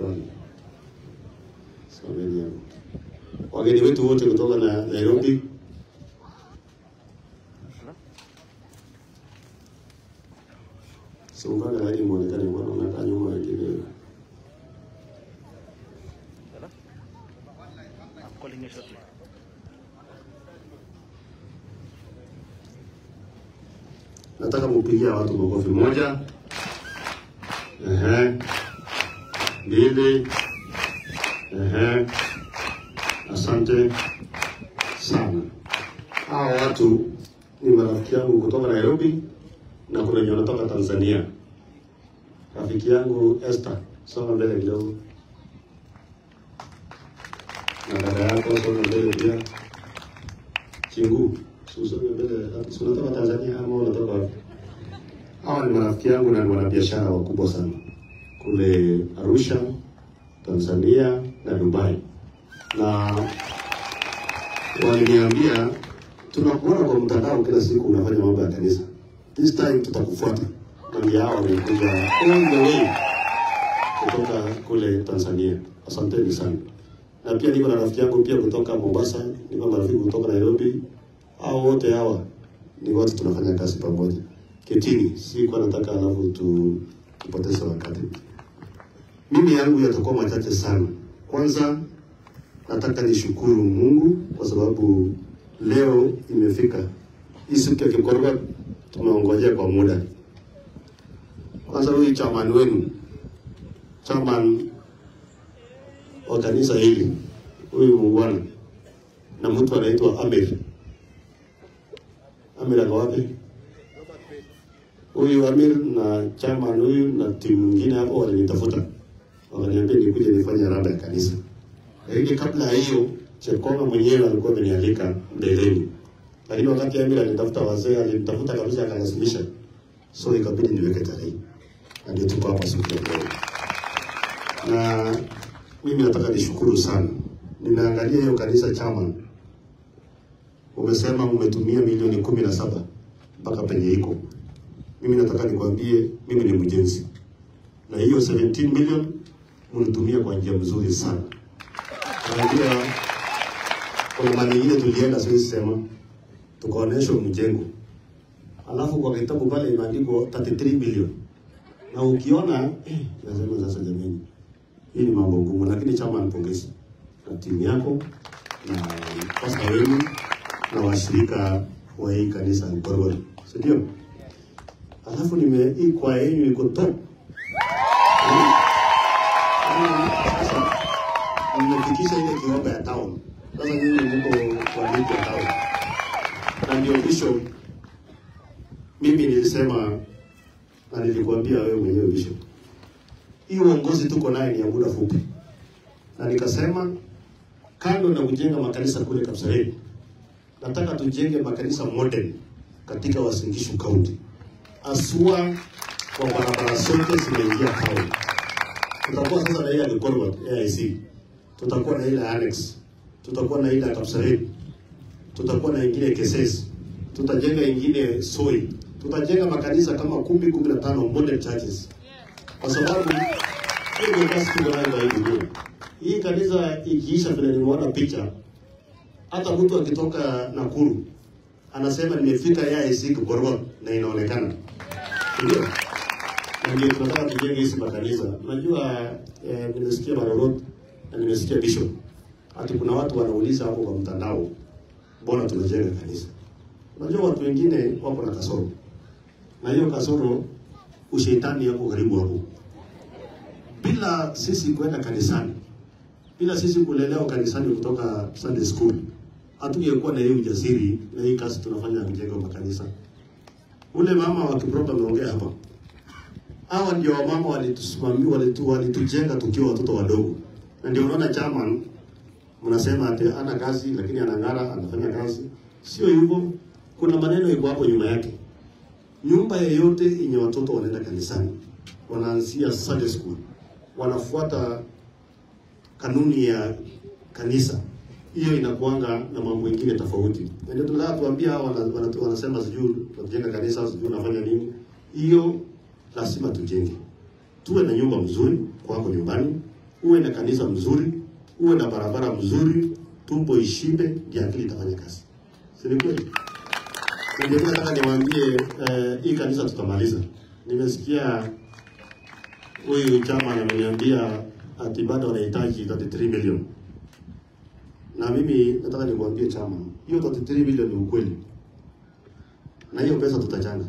Shukrani. Sameni yangu. Wageni wetu wote kutoka na Nairobi, siungane hadi muonekane, mbona unakaa nyuma wengine? I'm calling you shortly. Nataka mupigia watu makofi. Moja, ehe, mbili, ehe, asante sana. Hawa watu ni marafiki yangu kutoka Nairobi na kuna wenye wanatoka Tanzania. Rafiki yangu Esther, songa mbele kidogo, na dada yako songa mbele pia. Chingu, usonge mbele. Si unatoka Tanzania ama unatoka wapi? Hawa ni marafiki yangu na ni wanabiashara wakubwa sana kule Arusha, Tanzania na Dubai, na waliniambia tunakuona kwa mtandao kila siku unafanya mambo ya kanisa, this time tutakufuata. Na ndio hao wamekuja all the way kutoka kule Tanzania. Asanteni sana. Na pia niko na rafiki yangu pia kutoka Mombasa, niko na rafiki kutoka Nairobi. Hao wote hawa ni watu tunafanya kazi pamoja. Ketini, si kwa nataka alafu tu tupoteze wakati. Mimi yangu yatakuwa machache sana. Kwanza nataka nishukuru Mungu kwa sababu leo imefika hii siku ya Kikorwa, tumeongojea kwa muda. Kwanza huyu chairman wenu, chairman wa kanisa hili, huyu muungwana na mtu anaitwa Amir. Amir ako wapi? Huyu Amir na chairman huyu na timu nyingine hapo walinitafuta, wakaniambia nikuje nifanye rada ya kanisa. Lakini kabla ya hiyo, Chekonga mwenyewe alikuwa amenialika mbeleni, lakini wakati Amir alitafuta wazee, alinitafuta kabisa, akalazimisha, so ikabidi niweke tarehe, na ndio tuko hapa siku ya leo. Na mimi nataka nishukuru sana, nimeangalia hiyo kanisa chairman, umesema umetumia milioni kumi na saba mpaka penye iko. Mimi nataka nikwambie, mimi ni mjenzi, na hiyo 17 million mlitumia kwa njia mzuri sana. Unajua, kuna mali ingine tulienda, siwezi sema, tukaonyeshwa mjengo, alafu kwa kitabu pale imeandikwa 33 million, na ukiona eh, nasema sasa, jamani, hii ni mambo ngumu, lakini chama nipongezi na timu yako na pasta wenu na washirika wa hii kanisa Gorgori, si ndio? Alafu nime hii kwa yenu iko top. Sasa nimefikisha ile kiwango ya town. Sasa nyinyi mko kwa ligi ya town. Na ndio bishop, mimi nilisema na nilikwambia wewe mwenyewe bishop, hii uongozi tuko naye ni ya muda fupi, na nikasema kando na kujenga makanisa kule Kapseret, nataka tujenge makanisa modern katika Uasin Gishu County, asua kwa barabara zote zimeingia town. Tutakuwa sasa na ile ya Gikorogot AIC, tutakuwa na ile ya Annex, tutakuwa na ile ya Kapseret, tutakuwa na ingine Keses, tutajenga ingine Soi, tutajenga makanisa kama kumi kumi na tano modern churches, kwa sababu hiyo ndio kazi tuko nayo kwa hii dunia. Hii kanisa ikiisha, vile nimeona picha, hata mtu akitoka Nakuru anasema nimefika AIC Gikorogot na inaonekana, ndio na ndio tunataka tujenge hizi makanisa. Unajua eh, nimesikia Marorot na nimesikia Bishop, hati kuna watu wanauliza hapo kwa mtandao, mbona tunajenga kanisa? Unajua watu wengine wako na kasoro, na hiyo kasoro ushetani yako karibu hapo. Bila sisi kwenda kanisani, bila sisi kulelewa kanisani kutoka Sunday school, hatungekuwa na hii ujasiri na hii kazi tunafanya ya kujenga makanisa. Ule mama wa Kiproto ameongea hapa hawa ndio wamama walitusimamia, walitu, walitujenga tukiwa watoto wadogo, na ndio unaona chairman mnasema ati ana kazi lakini anang'ara, anafanya kazi. Sio hivyo, kuna maneno iko hapo nyuma yake. Nyumba yeyote yenye watoto wanaenda kanisani, wanaanzia Sunday school, wanafuata kanuni ya kanisa, hiyo inakuanga na mambo mengine tofauti. Na ndio tunataka tuambia hawa wana, wana, wanasema sijui tunajenga kanisa, sijui unafanya nini. Hiyo lazima tujenge, tuwe na nyumba mzuri kwako nyumbani, uwe na kanisa mzuri, uwe na barabara mzuri, tumbo ishibe, ndio akili itafanya kazi. Si ni kweli? Na ndio nataka niwaambie eh, hii kanisa tutamaliza. Nimesikia huyu chama ameniambia ati bado wanahitaji 33 milioni, na mimi nataka nikwambie chama, hiyo 33 milioni ni ukweli, na hiyo pesa tutachanga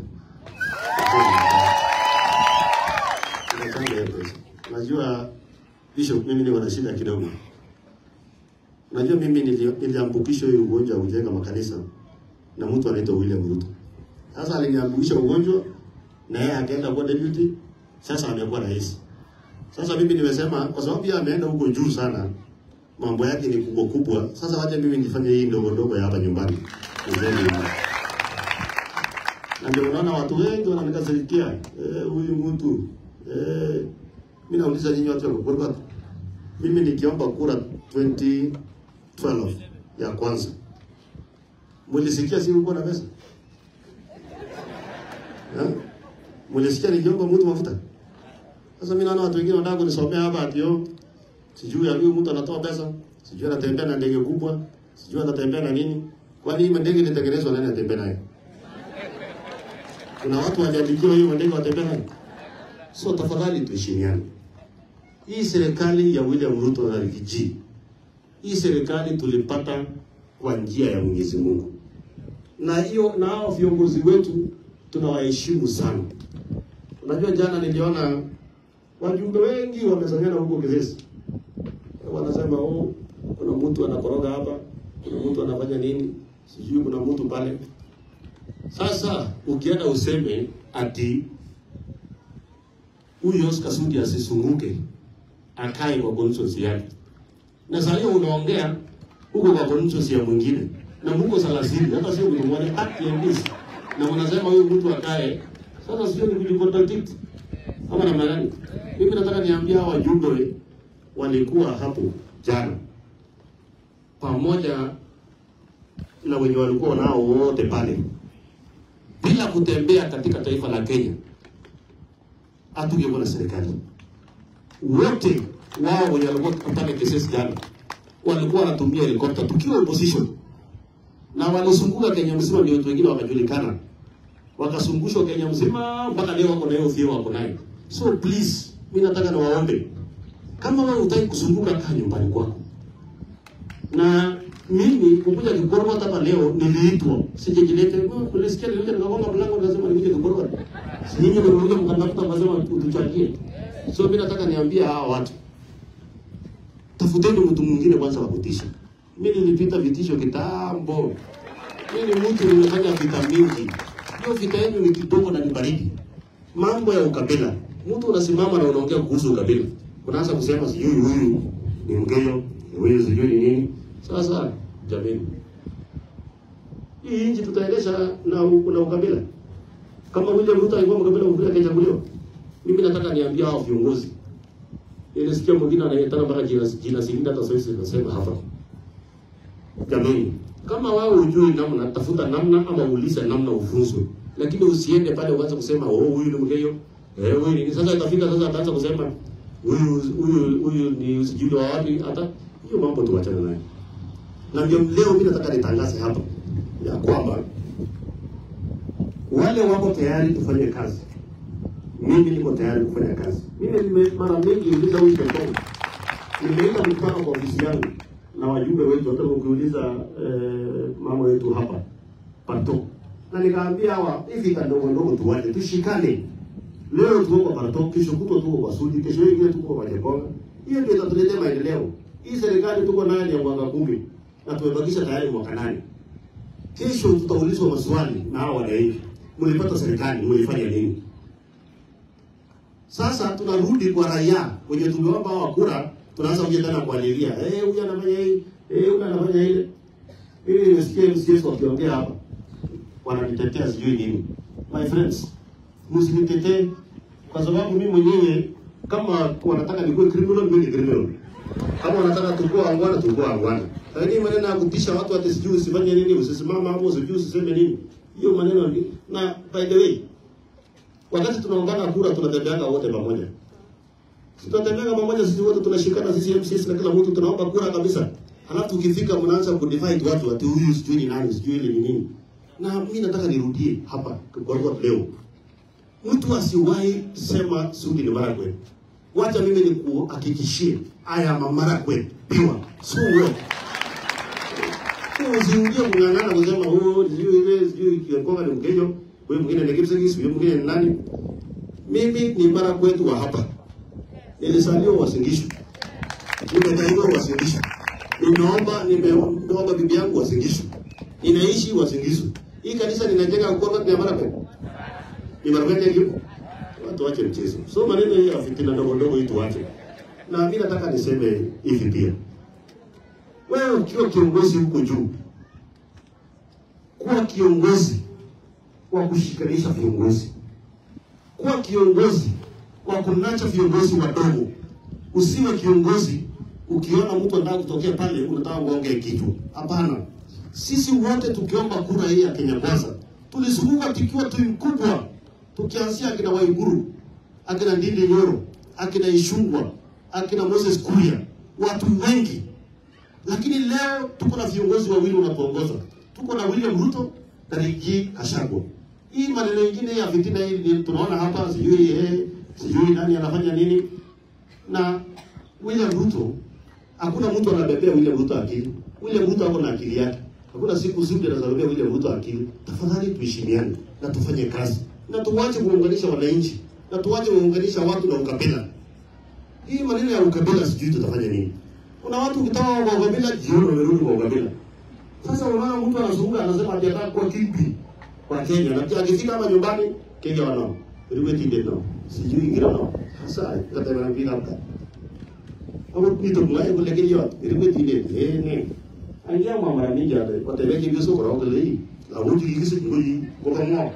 tutachanga hiyo pesa. Najua Bishop, mimi niko na shida kidogo. Najua mimi nili- niliambukishwa hii ugonjwa wa kujenga makanisa na mtu anaitwa William Ruto. Sasa aliniambukisha ugonjwa na yeye akaenda kuwa deputy, sasa amekuwa rais. Sasa mimi nimesema kwa sababu yeye ameenda huko juu sana, mambo yake ni kubwa kubwa. Sasa wacha mimi nifanye hii ndogo ndogo ya hapa nyumbani. Nizeni na ndio unaona watu wengi wananikasirikia eh, huyu mtu eh, mimi nauliza nyinyi watu wa Gurbat, mimi nikiomba kura 2012 ya kwanza mulisikia si ulikuwa na pesa eh? Mulisikia nikiomba mtu mafuta? Sasa mimi naona watu wengine wanataka kunisomea hapa ati yo sijui ya huyu mtu anatoa pesa, sijui anatembea na ndege kubwa, sijui anatembea na nini. Kwani hii ndege ilitengenezwa nani atembea nayo? Kuna watu waliandikiwa hiyo ndege watembea nayo? So tafadhali tuheshimiane. Hii serikali ya William Ruto na Rigiji, hii serikali tulipata kwa njia ya Mwenyezi Mungu, na hiyo na hao viongozi wetu tunawaheshimu sana. Unajua, jana niliona wajumbe wengi wamesanyana huko Kizesi, wanasema oh, kuna mtu anakoroga hapa, kuna mtu anafanya nini, sijui kuna mtu pale. Sasa ukienda useme ati huyu Oscar Sudi asisunguke akae kwa constituency yake, na saa hiyo unaongea huko kwa constituency ya mwingine na mko thelathini, hata sio mlimwone haki ya ndizi, na unasema huyu mtu akae. Sasa sio ni kujicontradict ama namna gani? Mimi nataka niambia hawa wajumbe walikuwa hapo jana pamoja na wenye walikuwa nao wote pale, bila kutembea katika taifa la Kenya, hatungekuwa na serikali. Wote wao wenye walikuwa pale Kisesi jana walikuwa wanatumia helikopta tukiwa opposition, na walizunguka Kenya mzima, ndio watu wengine wakajulikana, wakazungushwa Kenya mzima, mpaka leo wako na hiyo fio wako nayo. So please, mimi nataka niwaombe, kama wewe hutaki kuzunguka, kaa nyumbani kwako na mimi kukuja Kigorogota hapa leo niliitwa, sijajilete. Kulisikia nilikuja nikagonga mlango nikasema nikuje Kigorogota. Si nyinyi ndio mlikuja mkandafuta mkasema utuchangie. So mimi nataka niambie hawa watu, tafuteni mtu mwingine kwanza wa kutisha. Mimi nilipita vitisho kitambo. Mimi ni mtu nimefanya vita mingi. Hiyo vita yenu ni kidogo na ni baridi. Mambo ya ukabila, mtu unasimama na unaongea kuhusu ukabila, unaanza kusema sijui huyu ni Mgeyo, huyu sijui ni nini. Sasa jamani, hii nchi tutaendesha na, na ukabila kama William Ruto alikuwa mkabila mkabila akachaguliwa. Mimi nataka niambia hao viongozi, nilisikia mwingine anaitana mpaka jina jina zingine, hata sasa nasema hapa, jamani, kama wewe hujui namna, tafuta namna ama uulize namna ufunzwe, lakini usiende pale uanze kusema oh, huyu ni Mgeyo eh, huyu ni sasa. Itafika sasa ataanza kusema huyu huyu huyu ni sijui wa wapi. Hata hiyo mambo tuachane nayo na ndio leo mimi nataka nitangaze hapa ya kwamba wale wako tayari tufanye kazi, mimi niko tayari kufanya kazi. Mimi nime mara mingi uliza huyu Petro, nimeita mkutano kwa ofisi yangu na wajumbe wetu, hata ukiuliza eh, mama wetu hapa Pato, na nikaambia hawa hivi kandogo ndogo tuwache, tushikane. Leo tuko kwa Pato, kesho kutwa tuko kwa Sudi, kesho ingine tuko kwa Jekonga. Hiyo ndio itatuletea maendeleo. Hii serikali tuko nayo ni ya mwaka kumi na tumebakisha tayari mwaka nane. Kesho tutaulizwa maswali na hao wananchi, mlipata serikali, mlifanya nini? Sasa tunarudi kwa raia wenye tumeomba hawa kura, tunaanza kuja tena kualilia, eh, huyu anafanya hii, eh, huyu anafanya ile. Mimi nimesikia MCS wakiongea hapa, wananitetea sijui nini. My friends, msinitetee kwa sababu mimi mwenyewe kama wanataka nikuwe criminal, mimi ni criminal. Kama wanataka tukue wangwana, tukue wangwana. Lakini maneno ya kutisha watu ati sijui usifanye nini, usisimama hapo, sijui usiseme nini. Hiyo maneno ni na by the way, wakati tunaungana kura tunatembeanga wote pamoja. tutatembea pamoja sisi wote tunashikana sisi MCs na kila mtu tunaomba kura kabisa. Halafu ukifika mnaanza kudivide watu ati huyu sijui ni nani sijui ile ni nini. Na mimi nataka nirudie hapa kwa kwa leo. Mtu asiwahi sema Sudi ni Marakwet. Wacha mimi nikuhakikishie I am a Marakwet pure. So well. Usiingie kung'ang'ana kusema oh sijui ile sijui kiongoka ni Mkenya, wewe mwingine ni Kipsigis, wewe mwingine ni nani? Mimi ni Marakwet wa hapa. Nilizaliwa Uasin Gishu. Nimezaliwa Uasin Gishu. Nimeomba nimeomba bibi yangu Uasin Gishu. Ninaishi Uasin Gishu. Hii kanisa ninajenga kwa ni Marakwet. Ni Marakwet ndio. Watu wache mchezo. So maneno hii ya fitina ndogo ndogo hii tuache. Na mimi nataka niseme hivi pia. Wewe ukiwa kiongozi huko juu, kuwa kiongozi wa kushikanisha viongozi, kuwa kiongozi wa kunacha viongozi wadogo. Usiwe kiongozi ukiona mtu anataka kutokea pale unataka uonge kichwa. Hapana, sisi wote tukiomba kura hii ya Kenya Kwanza tulizunguka tukiwa timu kubwa, tukianzia akina Waiguru, akina Ndindi Nyoro, akina Ishungwa, akina Moses Kuria, watu wengi lakini leo tuko na viongozi wawili wanatuongoza. Tuko na William Ruto na Rigathi Gachagua. Hii maneno mengine ya fitina hii ni tunaona hapa, sijui eh, sijui nani anafanya nini. Na William Ruto, hakuna mtu anabebea William Ruto akili. William Ruto ako na akili yake. Hakuna siku zote anazabebea William Ruto akili. Tafadhali tuheshimiane na tufanye kazi na tuwache kuunganisha wananchi na tuwache kuunganisha watu na ukabila. Hii maneno ya ukabila sijui tutafanya nini. Kuna watu ukitaka kwa ukabila jioni wamerudi kwa ukabila. Sasa unaona mtu anazunguka anasema ati anataka kuwa kipi kwa Kenya na pia akifika hapa nyumbani Kenya wanao. Riwe tinde nao. Sijui ingira nao. Sasa kata na bila hapa. Hapo kitu mlaye kule Kenya riwe tinde. Eh ne. Angia mwa mara mingi hata kwa tebe kibi soko kwa kule hii. La wuti kikisi ngoi kwa kama.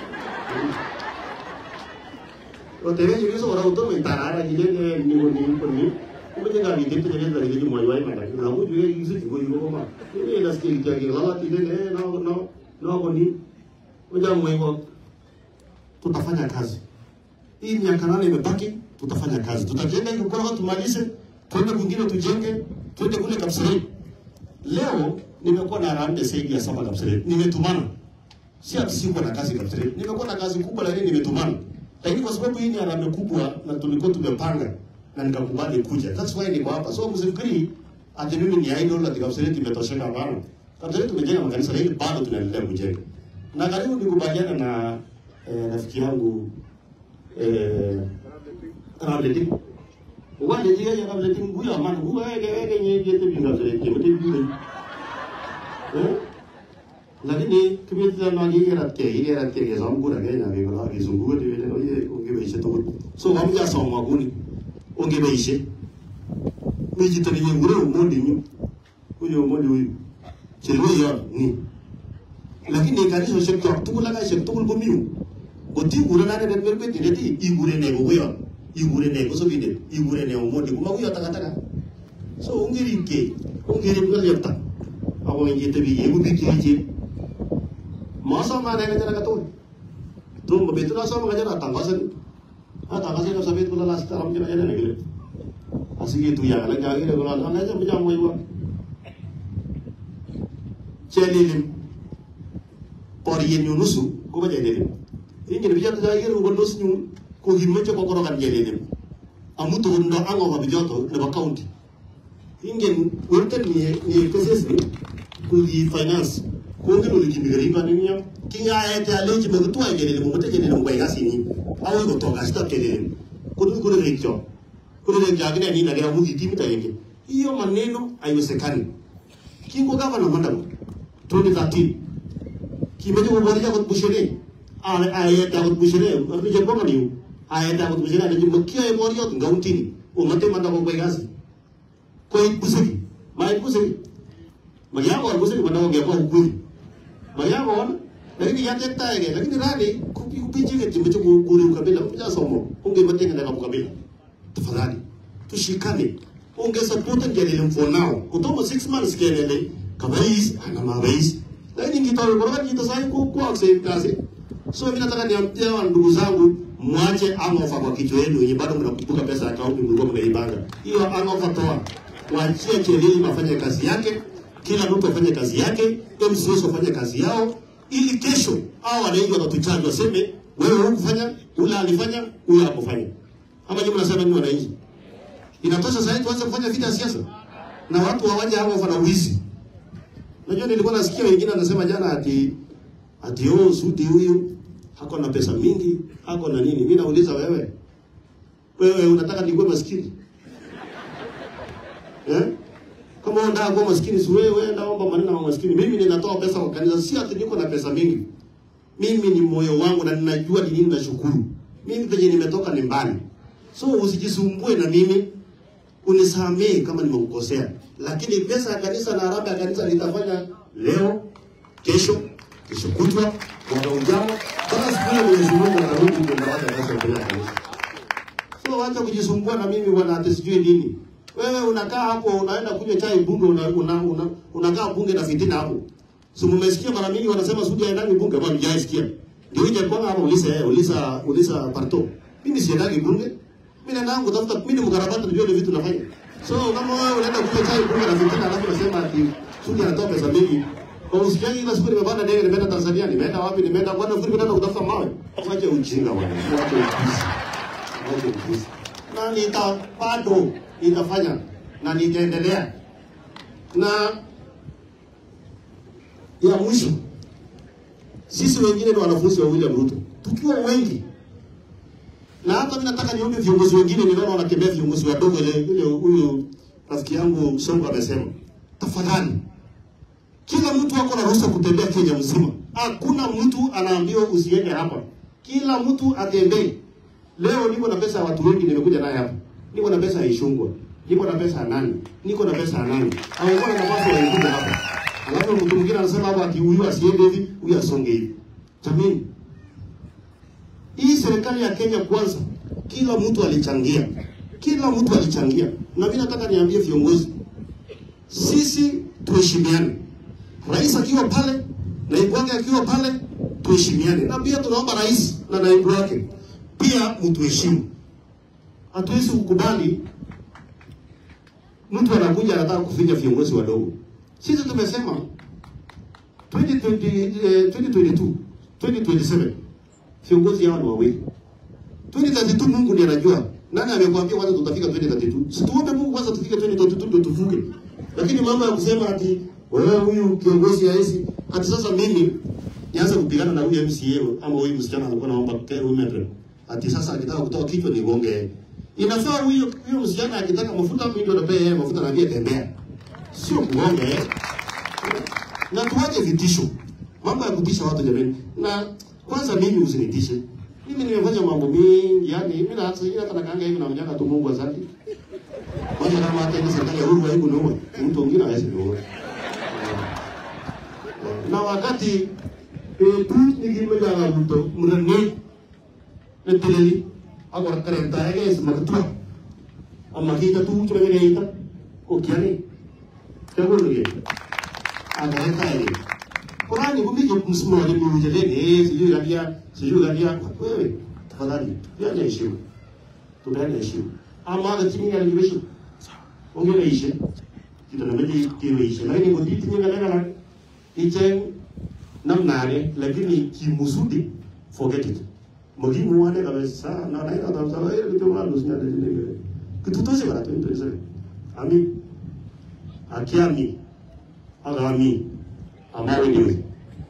Kwa tebe kibi soko kwa utomo tarara kile ni ni ni kuma ga bi dinta ne da gidi mai wai mai na mu ju yi su go yi go ma ne na ske ga ga la ti ne na na na go ni moja mai go tutafanya kazi hii miaka nane imebaki tutafanya kazi tutajenga hiyo kwa tumalize twende kwingine tujenge twende kule Kapseret leo nimekuwa na harambee zaidi ya saba Kapseret nimetumana si ati sikuwa na kazi Kapseret nimekuwa na kazi kubwa lakini nimetumana lakini kwa sababu hii ni harambee kubwa na tulikuwa tumepanga na nikakubali kuja. That's why niko hapa. So msifikiri ati mimi ni idol ati Kapseret imetosheka bana. Kapseret tumejenga makanisa lakini bado tunaendelea kujenga. Na karibu nikubaliana na eh, rafiki yangu eh Ramleti. Wale jiga ya Ramleti nguya man nguya ege ege nye yete binga Kapseret yote binga. Eh? Lakini kimita na gige rat ke ile rat ke zambu ra ge na ge la ge zungu de vile no ye unge beise to. So wamja soma guni ongebeishe mijitani yengure umondi nyu uyo umondi uyu chelo yo ni lakini kanisa shek tok tukul ka shek tukul ko miu goti gure na ne berbe dire di igure ne go yo igure ne go so bide igure ne umondi kuma uyo taka taka so ungiri ke ungiri ko lepta awo yete bi yegu bi ke je masa ma ne ne ka to tum betul asam ka jana tangasan hata kasi na sabi ko lalas taram jana jana negele asigi tu ya la jagi de gola na ja bijam moy wa chelilim por yen ñu nusu ko ba jelilim ingi de bijam jagi de golos ñu ko himma ci ko ko kan jelilim amuto ndo ango ba bijoto ne ba county ingen wonten ni ni keses ni ko di finance ko ngi no li mi ba ni ñam ki nga ayete ale ci me to ay jelilim mo te jelilim ko ya sini awo ko to gasta kelele kudu kudu richo kudu ne jagine ni na gara mudi timita yake hiyo maneno haiwezekani kingo gavana madam 2013 kimeje kuboresha kwa bushire ale ayeta kwa bushire ni jambo gani ayeta kwa bushire ni jambo kia ya borio ngautini umate manda kwa gasi kwa busiri mai busiri mayabo wa busiri manda kwa kwa ukuri mayabo wana lakini yate taege lakini rani kupi kupiji ke timbe chuku kuri ukabila kuja somo unge matenga na kabila tafadhali tushikane unge support ngelele for now kutomo 6 months kelele kabais ana mabais lakini ngitoa bora ngito sai ku ku akse kazi so mimi nataka niambie wa ndugu zangu mwache hangover kwa kichwa yenu yenye bado mnakumbuka pesa ya kaunti mlikuwa mnaibanga. Hiyo hangover toa. Waachie Chelimo afanye kazi yake, kila mtu afanye kazi yake, MCS wafanye kazi yao ili kesho hao wananchi watatuchaji waseme wewe hukufanya, ule alifanya, ule hakufanya. Ama nyinyi mnasema nini wananchi? Inatosha sasa tuanze kufanya vita ya siasa na watu hawaje hapo wana wizi. Unajua nilikuwa nasikia wengine wanasema jana ati ati oh Sudi huyu hako na pesa mingi, hako na nini. Mimi nauliza wewe. Wewe unataka nikuwe maskini? Eh? Kama unataka kuwa maskini si wewe enda omba maneno ya maskini. Mimi ninatoa pesa kwa kanisa, si ati niko na pesa mingi. Mimi ni moyo wangu na ninajua ni nini nashukuru. Mimi penye nimetoka ni mbali. So usijisumbue na mimi unisamee kama nimekukosea, lakini pesa ya kanisa na harambee ya kanisa nitafanya leo, kesho, kesho kutwa, mwaka ujao, mpaka siku ile Mwenyezi Mungu atarudi kwenda wacha pesa mbele ya kanisa. So wacha kujisumbua na mimi bwana, ati sijui nini. Wewe unakaa hapo unaenda kunywa chai bunge, una, una, una, unakaa bunge na fitina hapo. Si mmesikia mara mingi wanasema Sudi haendagi bunge, bwana mjaisikia. Ndio ije kwa hapo ulisa eh, ulisa ulisa parto. Mimi siendagi bunge. Mimi naenda kutafuta mimi ni mkarabati ndio ile vitu nafanya. So kama wewe unaenda kunywa chai bunge na fitina alafu unasema ati Sudi anatoa pesa mingi. Kwa usikiaji ile siku nimepanda ndege nimeenda Tanzania, nimeenda wapi, nimeenda bwana fikiri kwenda kutafuta mawe. Wacha ujinga bwana. Wacha upuzi. Wacha upuzi. Na nita bado nitafanya na nitaendelea. Na ya mwisho sisi wengine ni wanafunzi wa William Ruto, tukiwa wengi na hata mimi nataka niombe viongozi wengine, ninaona wanatembea viongozi wadogo, ile ile huyu rafiki yangu Songo amesema, tafadhali, kila mtu ako na ruhusa kutembea Kenya mzima. Hakuna mtu anaambiwa usiende hapa, kila mtu atembee. Leo niko na pesa ya watu wengi, nimekuja naye hapa, niko na pesa ya Ishungwa, niko na pesa ya nani, niko na pesa ya nani, hawakuwa na nafasi walikuja hapa, alafu mtu mwingine anasema hapa ati huyu asiende hivi, huyu asonge hivi. Jamani, hii serikali ya Kenya kwanza, kila mtu alichangia, kila mtu alichangia, na mimi nataka niambie viongozi, sisi tuheshimiane. Rais akiwa pale, naibu wake akiwa pale, tuheshimiane, na pia tunaomba rais na naibu wake pia mtuheshimu. Hatuwezi kukubali mtu anakuja anataka kufinya viongozi wadogo. Sisi tumesema 2020, eh, 2022 2027 viongozi hao ni wawili. 2032 Mungu ndiye anajua. Nani amekwambia kwanza tutafika 2032? Si tuombe Mungu kwanza tufike 2032 ndio tuvuke. Lakini mambo ya kusema ati wewe huyu kiongozi haisi ati sasa mimi nianze kupigana na huyu MCA ama huyu msichana alikuwa anaomba care women rep. Ati sasa akitaka kutoa kichwa ni gonge. Inafaa huyo huyo msichana akitaka mafuta mimi ndio napea yeye mafuta na pia tembea. Sio kugonga eh. Na tuache vitisho. Mambo ya kutisha watu jamani. Na kwanza mimi usinitishe. Mimi nimefanya mambo mengi, yani mimi na hata hata nakanga hivi na mjanga tu Mungu asante. Kwanza kama hata ile serikali ya Uhuru haiku niua, mtu mwingine hawezi niua. Na wakati eh tu nikimeja na mtu mnani neteleli agora karenta ege smaktua amma kita tu chuma ngene ita ko kiani Tegul nge. Akarenta ege. Kurani kumije msimamo ni mjeleni sijui galia sijui galia wewe tafadhali tupeane heshima tupeane heshima ama hata chini ya heshima ongea ishe kita nameji kiwe ishe lakini kwa titi nyinga lega ichen namnare lakini kimusudi forget it mugimu wane kabisa na na ina tamsa wewe kitu mwanzo sinya ndio kitu tose bara tu ndio ami akiami agami ambayo ni wewe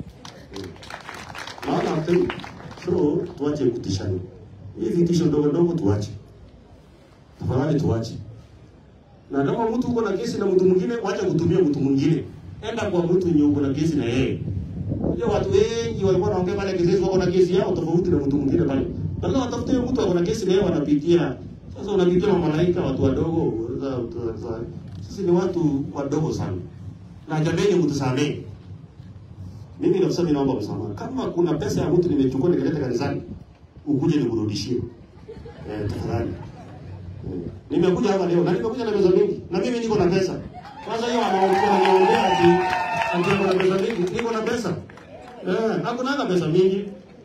naona tu so tuache kutishana hii vitisho ndogo ndogo tuache tafadhali tuache na kama mtu uko na kesi na mtu mwingine wacha kutumia mtu mwingine enda kwa mtu mwenye uko na kesi na yeye Unajua watu wengi walikuwa wanaongea pale kesi wako na kesi yao tofauti na mtu mwingine pale lazima watafute mtu ako na kesi na yeye wanapitia sasa unapitia mamalaika watu wadogo sisi ni watu wadogo sana na jameni mtusamee mimi kabisa mimi naomba msamaha. Kama kuna pesa ya mtu nimechukua nikaleta kanisani, ukuje nikurudishie. Eh, tafadhali. Eh, Nimekuja hapa leo na nimekuja na pesa mingi na mimi niko na pesa. Kwanza hiyo anaongea ananiambia ati ati niko na pesa mingi, niko na pesa. Eh, hakuna hata pesa mingi.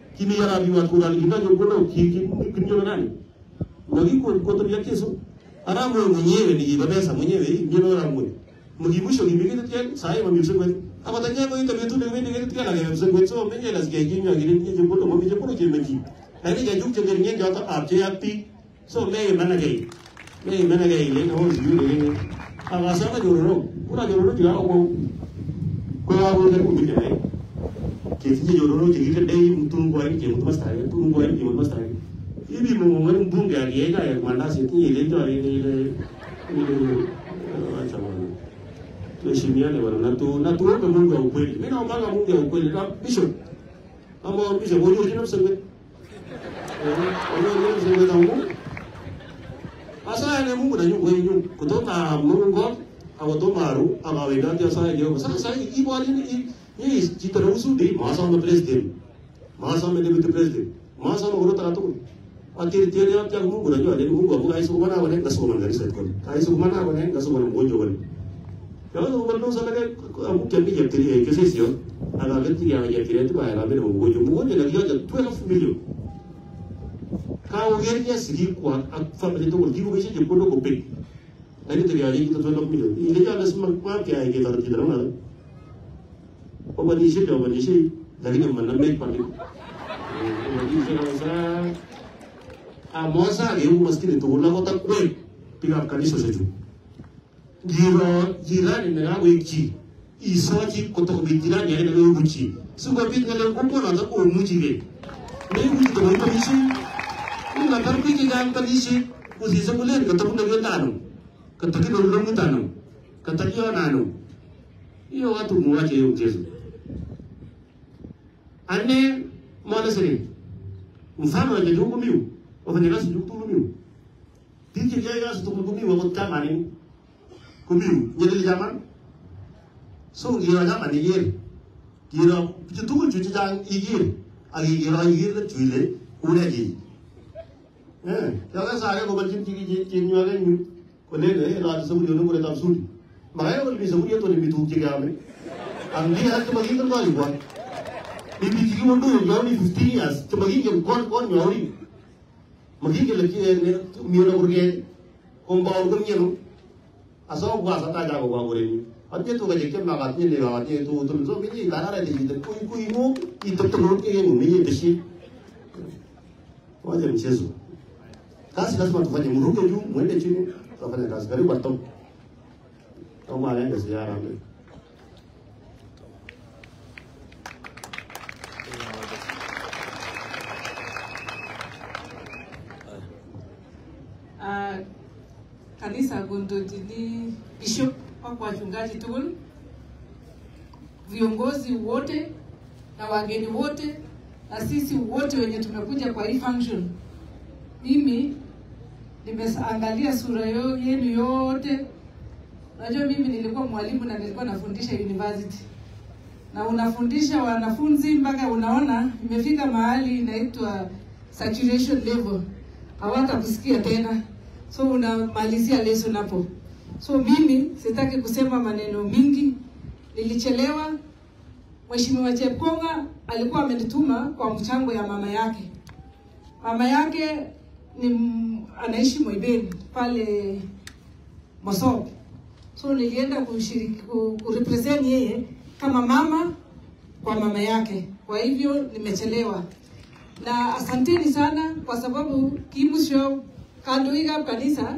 kimi yara bi wat kuran kita jo kono ki ki kinyo nani wagi ko ko to yake so aramu mwenyewe ni babesa mwenyewe ndio aramu mgibusho gibigete tien sai ma mibse kwet abatanya ko ita betu de wende gete tien aga mibse kwet so menye las ge ginyo girin ni je kono mo mi je kono je meji ani ga juk je ngen jo ta ap je yapi so me mana ge me mana ge le no yu de aga sa ka jororo una jororo ti ga ko ko ya bo de ko mi de ke ti jororo ti gite dei mutun ko ai ke mutun masta ai mutun ko ai ke mutun masta ai ibi mo mo ngani bunge agi ga ya manda si ti ile jo ile ile ile acha bwana tuheshimiane bwana na tu na tuombe Mungu wa ukweli. Mimi naomba Mungu wa ukweli na bishop. Ama bishop wewe unajua mseme. Eh, wewe unajua mseme tangu. Asa ne Mungu na nyungu yenyu kutoka Mungu au maru ama wenda ndio sasa leo. Sasa sasa ibo alini ni jitara usudi masa na president. Masa na deputy president. Masa na urota katu. Atiri tiri ya kya Mungu najua ni Mungu abuka hizo kumana wane ngaso kumana ngari sasa. Hizo kumana wane ngaso kumana mgonjwa wane. Kalau tu kalau sana kan aku kami jam tadi yang kesini sih, ada kan tiga yang jam tadi itu bayar kami mau bujuk bujuk lagi aja twelve million. Kau gernya segi kuat, aku family itu kalau tiga bisa jemput dulu kopi. Tadi tadi aja kita twelve million. Ini jangan semua kuat ya kita harus kita mana. Apa di sini apa di sini? Dari yang mana make pandai. Jadi saya rasa, amosa dia mesti itu ulah kota kue, pick kali sesuatu giro jirani na ngawe ki isoji koto ko jirani ya na ngawe ki su ko bit ngale ko ko na ko mu ji be ne mu ji to mo ni shi ni na tar ki ga am tali shi ko si sa mulen ka to na ga tanu ka ta ki do lo mu tanu ka ta ki na no iyo watu mu wache yo jesu ane mwana sere mfano wa jajuku miu wafanyakazi jukutu miu tiji jaya gasu tukutu miu wa kama nini kubiu nyeri jaman so gira jaman igir gira pichu tu chu jang igir agi gira igir le chuile ure gi eh ya ga sa ko balchin ti gi ti nyu ga nyu ko le le la sa bu no ko tam suri ma ga ko bi sa bu to ni bi tu ji ga me ang di ha to magi kan ko wa bi bi ji mo do yo ni 15 years to magi ke kon kon yo ri magi ke le ki ne mi na urge ko ba urge ni aso gua sa ta ja gua gore ni ate to ga je ke ma ga ti le ga ti to to so mi ni ga na de ji de ku ku mu i to to ke mu mi de shi waje mchezo kazi lazima tufanye mruke juu mwende chini tufanye kazi karibu atom kama anaenda ziara mbele uh, kanisa Gondodini, bishop wako wachungaji tukul, viongozi wote na wageni wote na sisi wote wenye tumekuja kwa hii function. Mimi nimeangalia sura yo, yenu yote. Unajua mimi nilikuwa mwalimu na nilikuwa nafundisha university na unafundisha wanafunzi mpaka unaona imefika mahali inaitwa saturation level, hawatakusikia tena so unamalizia lesson hapo. So mimi sitaki kusema maneno mingi, nilichelewa. Mheshimiwa Chepkonga alikuwa amenituma kwa mchango ya mama yake. Mama yake ni m- anaishi Moibeni pale Mosop. So nilienda kushiriki ku, kurepresent yeye kama mama kwa mama yake. Kwa hivyo nimechelewa, na asanteni sana kwa sababu kimusho kandoikab kanisa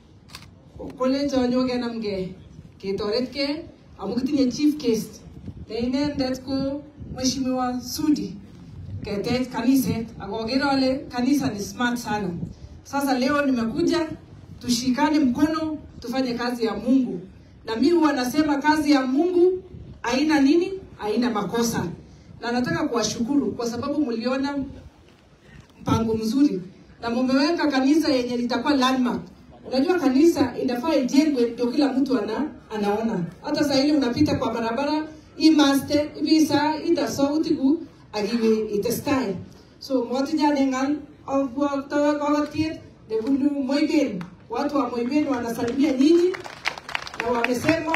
kolecho nyokenamge ketoretge amu kitinye chief guest ne inendet ko mheshimiwa Sudi ketech kaniset akoker ale kanisa ni smart sana. Sasa leo nimekuja tushikane mkono tufanye kazi ya Mungu, na mimi huwa nasema kazi ya Mungu haina nini, haina makosa, na nataka kuwashukuru kwa sababu mliona mpango mzuri na mumeweka kanisa yenye litakuwa landmark. Unajua kanisa inafaa ijengwe ndio kila mtu ana, anaona. Hata saa ile unapita kwa barabara hii maste ibisa ita sauti ku agiwe itestai. So mwati jane ngal au kwa tawa kwa kiet de bundu Moiben. Watu wa Moiben wanasalimia nyinyi na wamesema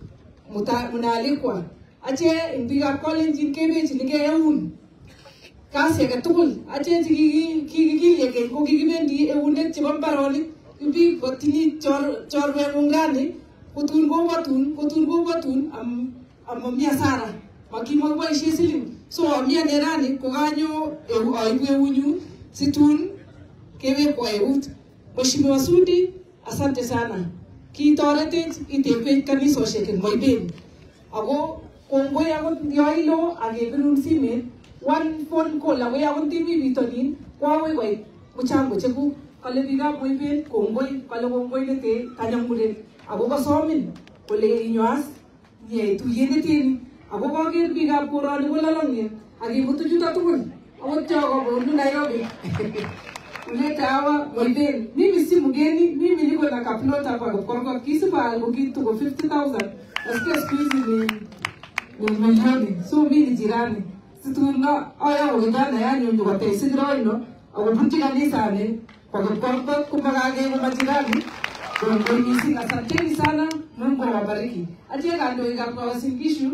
muta- mnaalikwa. Ache mpiga college in Kebech nige eun kasi age tugul achek kikikilye ko kikibendi eunek chebo mbaronik biik kotinye chorweng'ung rani kotun kobotun kotun kobotun amami asara makimakiboisie siling so amiane rani kokanyo aibu eunyu situn kewekwa eut Mheshimiwa Sudi asante sana kitoretech itebwech kanisosiek eng Moiben ako kongoi akot yoilo akebirun simet one phone call ako akot timi bitonin ko akoi koit mchango chekuk kale biikab Moiben kongoi kale kongoi nete kanyamuren ako kosomin kole inyoas nyei tuyet neteni ako kaker biikab koroni kolalong'en akimutu chuto tugul akot cho kobunu Nairobi kuleta hawa Moiben. Mimi si mgeni, mimi niko na kaplot hapa Korokorok. Kisipa yangu kitu kwa 50,000. Nasikia siku hizi ni ni milioni. So mimi ni jirani. Situna aya wengana yani ndio kwa tesi ndio ako bunti kanisa ne kwa Korokorok kumagage kwa majirani. Kwa kwa misi asanteni sana. Mungu awabariki. Atie kando ikapwa wasinkishu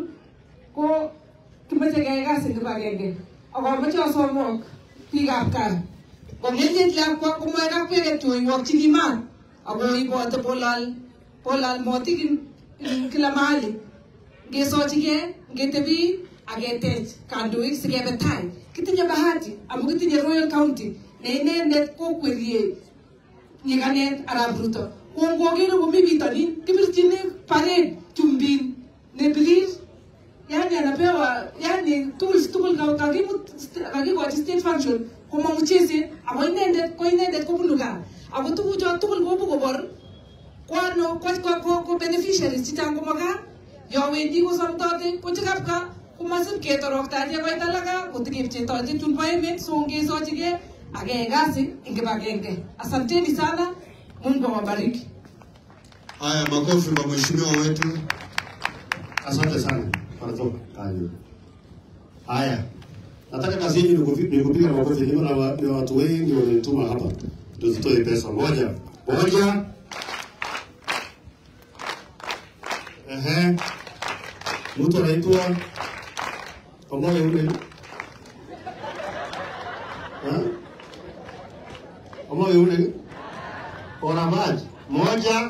ko kimache keyai kasi kibagenge. Ako mache osomok biikab kaa Kong'enyet lakwa komoe kakweket choiwokchini maat ako ibote polal polal motik ing kila mahali ngesochigei ngetebi aketech kandoik sikebe tai kitinye bahati amu kitinye Royal County ne inendet kokwerie nyikanet Arap Ruto kongokere komi bitonin kibirchini parade chumbin nebirir yani anapewa yani tools tugul kakimut kakikochi state function komong'u cheset ako inendet ko inendet kobunu gaa ako tugucho tugul kobu kobor kwano ko beneficiaries chechang komo gaa yo wendi kosomtote ko chekab gaa komasib ketoroktache koit alaka kotikepchetoche chun bo emet so ngesochigei akeyai kasi ing kibagenge asanteni sana mungu awabariki Haya, makofi kwa mheshimiwa wetu. Asante sana. Wanatoka kazi. Haya. Nataka kazi hii ni kupi- ni kupiga makofi. Niko na wa- ni watu wengi wamenituma hapa. Tuzitoe pesa moja. Moja. Ehe. Mtu anaitwa Omoyo yule. Ha? Omoyo yule. Ona maji. Moja.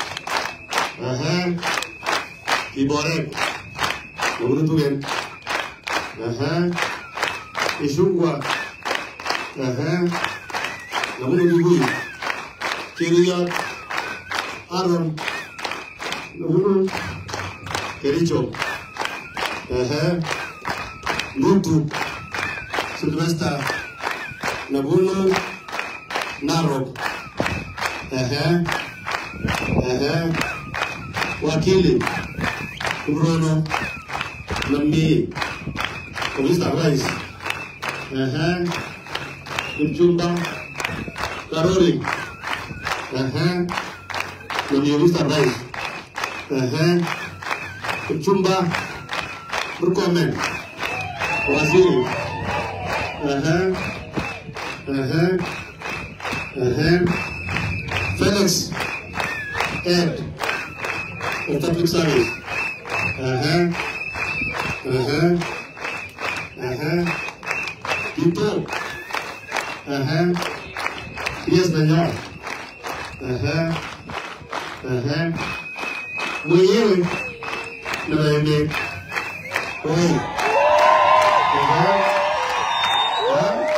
Ehe. Kiborek. Nabunu tugen. Ehe. Ishungwa. Ehe. Nabunu Lugui. Kiriyat. Aron. Nabunu Kericho. Ehe. Ndutu. Sylvester. Nabunu Narok. Ehe. Ehe. Wakili. Bruno Nambi Mr. Rice Ehe Mchumba Karori Ehe Nambi Mr. Rice Ehe Mchumba Murkomen Waziri Ehe Ehe Ehe Felix Ed of Public Service Ajá. Ajá. Ajá. Tipo. Ajá. Yes, señor. Ajá. Ajá. Mwenyewe. Na wewe. Oi. Ajá. Ah.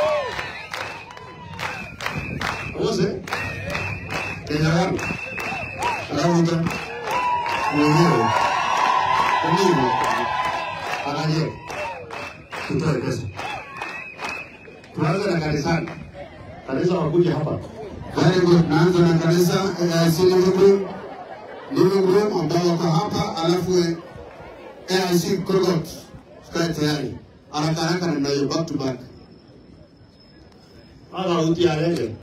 Ose. Kenya wangu. Alafu mwenyewe conmigo ayer tutoe pesa tuanze na kanisani kanisa wakuja hapa Very good. Naanza na kanisa AIC Living Room. Living Room ambao wako hapa, alafu AIC Korogot. Tukae tayari. Haraka haraka namna hiyo back to back. aga uti arege